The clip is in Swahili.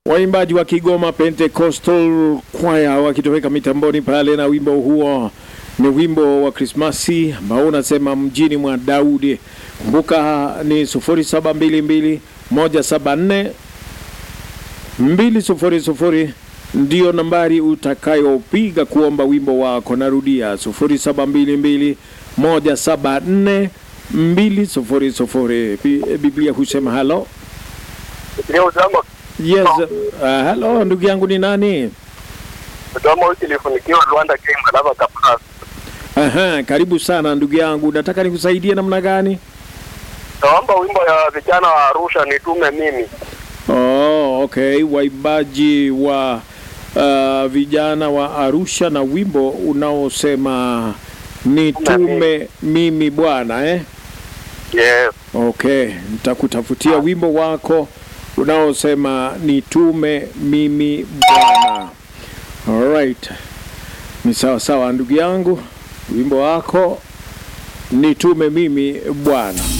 waimbaji wa Kigoma Pentecostal Choir wakitoweka mitamboni pale na wimbo huo ni wimbo wa Krismasi ambao unasema mjini mwa Daudi. Kumbuka ni 0722 174 200 ndiyo nambari utakayopiga kuomba wimbo wako. Narudia 0722 174 200. Bi- Biblia husema halo. Ndio uzangu Yes, uh, hello ndugu yangu ni nani? mdomo wiki ilifunikiwa Rwanda game alava kapras. Aha, karibu sana ndugu yangu. Nataka nikusaidie namna gani? Naomba wimbo ya vijana wa Arusha nitume mimi. Oh, okay. Waimbaji wa uh, vijana wa Arusha na wimbo unaosema nitume mimi Bwana eh? Yes. Okay, nitakutafutia wimbo wako unaosema nitume mimi Bwana. Alright, ni sawa sawa ndugu yangu, wimbo wako nitume mimi Bwana.